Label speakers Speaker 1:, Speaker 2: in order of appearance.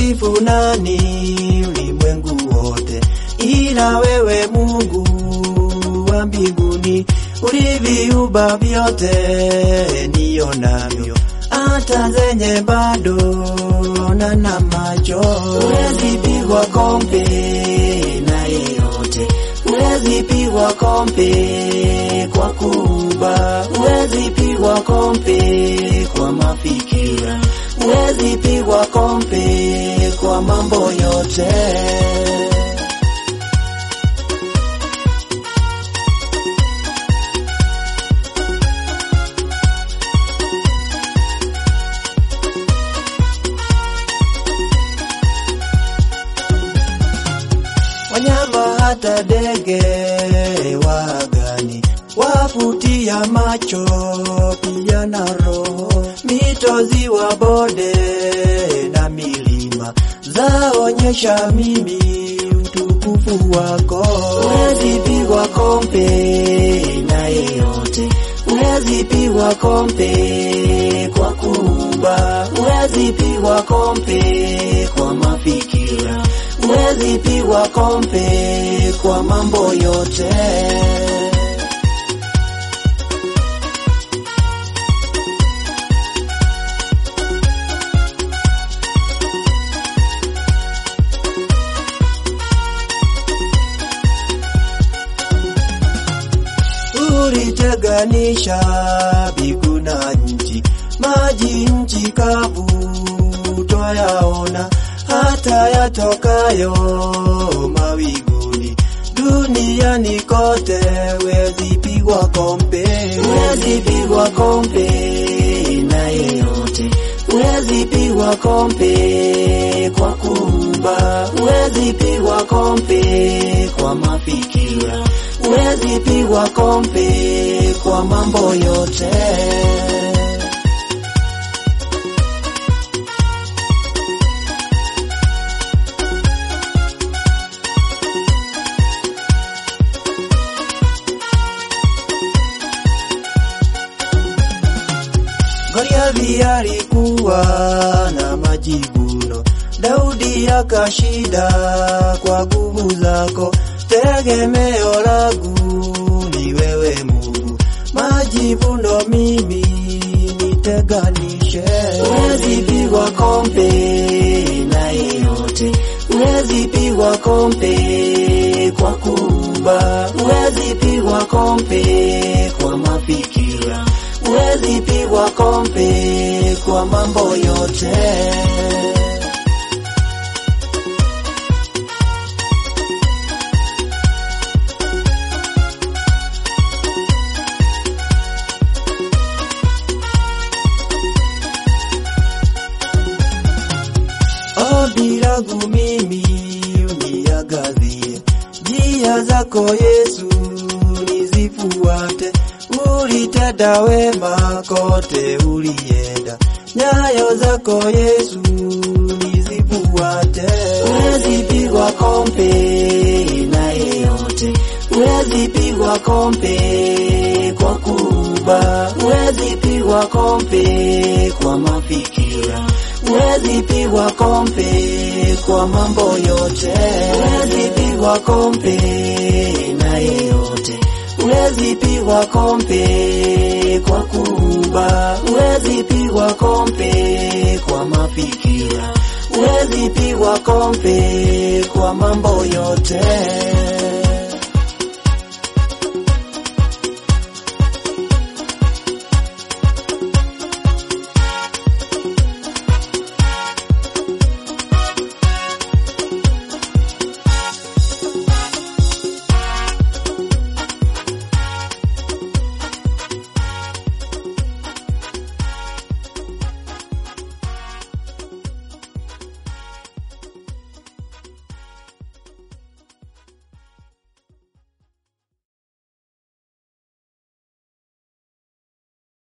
Speaker 1: Tamsifu nani ulimwengu wote ila wewe Mungu wa mbinguni, uliviumba vyote nionavyo, hata zenye bado na na macho. Huwezi pigwa kombe na yeyote, huwezi pigwa kombe kwa kuumba, huwezi pigwa kombe kwa mafikira, huwezi pigwa kombe kwa mambo yote. wanyama hata ndege wagani wavutia macho pia na roho, mito, ziwa, bonde na milima zaonyesha mimi utukufu wako. Huwezi pigwa kombe na yeyote, huwezi pigwa kombe kwa kuumba, huwezi pigwa kombe kwa mafikira huwezi pigwa kombe kwa mambo yote. Uliteganisha mbingu na nchi, maji nchi kavu twayaona hata yatokayo mawinguni duniani kote, huwezi pigwa kombe, huwezi pigwa kombe na yeyote, huwezi pigwa kombe kwa kuumba, huwezi pigwa kombe kwa mafikira, huwezi pigwa kombe kwa mambo yote. Goliathi alikuwa na majivuno, Daudi akashinda kwa nguvu zako. Tegemeo langu ni wewe Mungu, majivuno mimi niteganishe. Huwezi pigwa kombe na yeyote, huwezi pigwa kombe kwa kuumba, huwezi pigwa kombe kwa mafikira huwezi pigwa kombe kwa mambo yote. Ombi langu mimi uniangazie, njia zako Yesu nizifuate ulitenda wema kote ulienda, nyayo zako Yesu nizifuate. Huwezi pigwa kombe na yeyote, huwezi pigwa kombe kwa kuumba, huwezi pigwa kombe kwa mafikira, huwezi pigwa kombe kwa mambo yote, huwezi pigwa kombe na yeyote huwezi pigwa kombe kwa kuumba, huwezi pigwa kombe kwa mafikira, huwezi pigwa kombe kwa mambo yote.